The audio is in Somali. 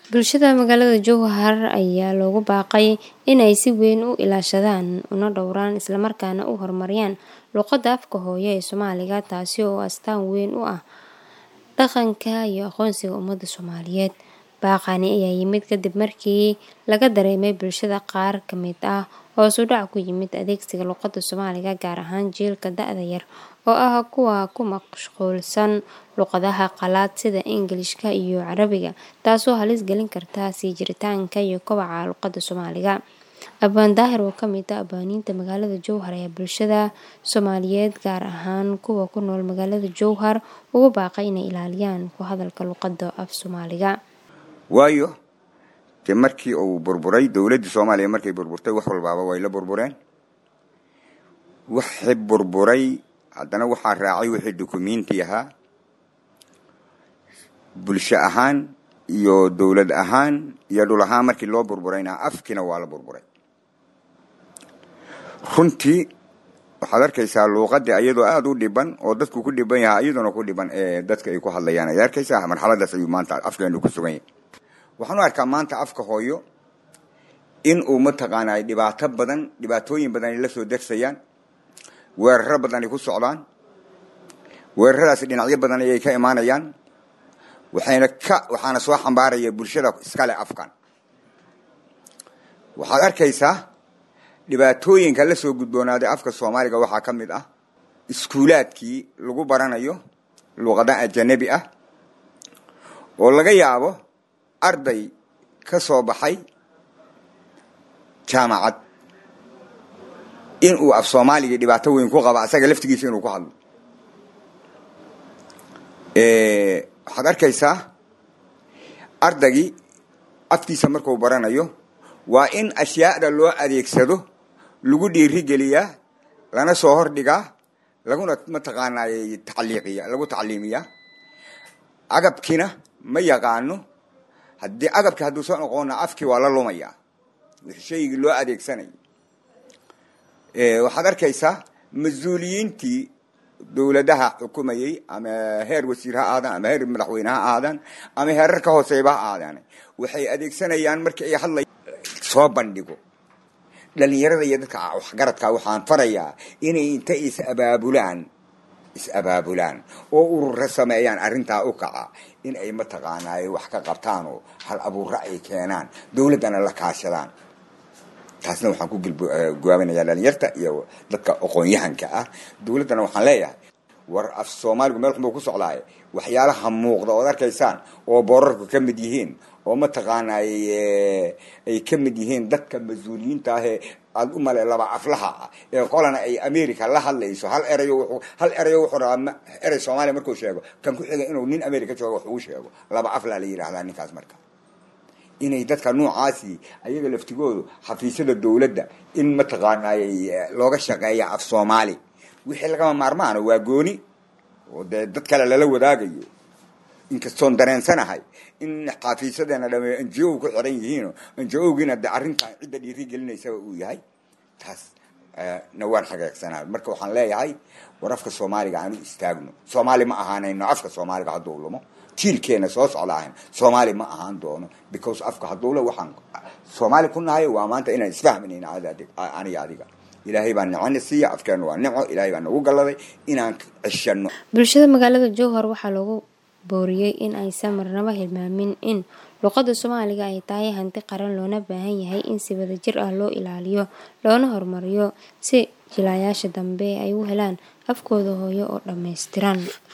Bulshada magaalada Jowhar ayaa loogu baaqay in ay si weyn u ilaashadaan una dhowraan isla markaana u horumariyaan luqadda afka hooyo ee Soomaaliga taasi oo astaan weyn u ah dhaqanka iyo aqoonsiga ummadda Soomaaliyeed. Baaqani ayaa yimid kadib markii laga dareemay bulshada qaar ka mid ah hoos u dhac ku yimid adeegsiga luqadda Soomaaliga gaar ahaan jiilka da'da yar oo ah kuwa ku mashquulsan luqadaha qalaad sida Ingiriiska iyo Carabiga taasoo halis gelin karta sii jiritaanka iyo kobaca luqadda Soomaaliga. Abaan Daahir oo ka mid ah abwaaniinta magaalada Jowhar ayaa bulshada Soomaaliyeed gaar ahaan kuwa ku nool magaalada Jowhar ugu baaqay inay ilaaliyaan ku hadalka luqadda af Soomaaliga. waayo dee markii uu burburay dowladdii soomaaliya markay burburtay wax walbaaba way la burbureen wixii burburay haddana waxaa raacay wixii dukumiinti ahaa bulsho ahaan iyo dowlad ahaan iyo dhul ahaan markii loo burburayna afkiina waa la burburay runtii waxaad arkaysaa luuqadii iyadoo aada u dhiban oo dadku ku dhiban yahaa iyaduna ku dhiban ee dadka ay ku hadlayaan ayaad arkaysaa marxaladaas ayuu maanta afkeenu ku sugan yahay waxaan u arkaa maanta afka hooyo in uu mataqaanaa dhibaato badan dhibaatooyin badan ay la soo dersayaan weeraro badan ay ku socdaan weeraradaasi dhinacyo badan ayay ka imaanayaan waxayna ka waxaana soo xambaaraya bulshada iskale afkan waxaad arkaysaa dhibaatooyinka la soo gudboonaaday afka soomaaliga waxaa ka mid ah iskuulaadkii lagu baranayo luuqada ajanabi ah oo laga yaabo arday ka soo baxay jaamacad in uu af soomaaliga dhibaato weyn ku qabo asaga laftigiisa inuu ku hadlo waxaad arkaysaa ardaygii afkiisa marku baranayo waa in ashyaada loo adeegsado lagu dhiirigeliyaa lana soo hordhigaa laguna mataqaanay tacliiqiya lagu tacliimiyaa agabkiina ma yaqaano haddii agabki hadduu soo noqona afkii waa la lumayaa shaygii loo adeegsanay waxaad arkaysaa mas-uuliyiintii dowladaha xukumayey ama heer wasiir ha aadaan ama heer madaxweyne ha aadaan ama heerar ka hooseyba ha aadaan waxay adeegsanayaan markii ay hadlay soo bandhigo dhalinyarada iyo dadka waxgaradka waxaan farayaa inay inta is abaabulaan is abaabulaan oo urura sameeyaan arrintaa u kaca in ay mataqaanaaye wax ka qabtaan oo hal abuurra ay keenaan dowladdana la kaashadaan taasna waxaan ku gaabinayaa dhalinyarta iyo dadka aqoon-yahanka ah dowladdana waxaan leeyahay war af soomaaligu meel xunbuu ku socdaaye waxyaalaha muuqda ood arkaysaan oo boorarku ka mid yihiin oo mataqaanay ay ka mid yihiin dadka mas-uuliyiinta ahee aada u male laba aflaha ah ee qolana ay america la hadlayso hal erayo hal erayo wuxuu rabaa erey soomaaliya markuu sheego kan ku xiga inuu nin america joogo wax ugu sheego laba aflaa la yidhahdaa ninkaas marka inay dadka noocaasi ayaga laftigoodu xafiisyada dowladda in mataqaanay looga shaqeeya af soomaali wixii lagama maarmaano waa gooni oo dee dad kale lala wadaagayo inkastoon dareensanahay in xafiisyadeena dhame njo ku xiran yihiino njo-giina de arrintan cidda dhiiri gelinaysaba uu yahay taas na waan xageegsanaa marka waxaan leeyahay war afka soomaaliga aanu istaagno soomaali ma ahaanayno afka soomaaliga hadduu lumo jiilkeena soo socda ahan soomaali ma ahaan doono because afka hadduula waxaan soomaali ku nahay waa maanta inaan isfahmanayna aniga adiga ilaahay baa nicona siiya afkeenu waa nico ilaahay baa nagu galladay inaan ceshano bulshada magaalada jowhar waxaa loogu booriyey in aysan marnaba hilmaamin in luqadda soomaaliga ay tahay hanti qaran loona baahan yahay in si wadajir ah loo ilaaliyo loona horumariyo si jilayaasha dambe ay u helaan afkooda hooyo oo dhammaystiran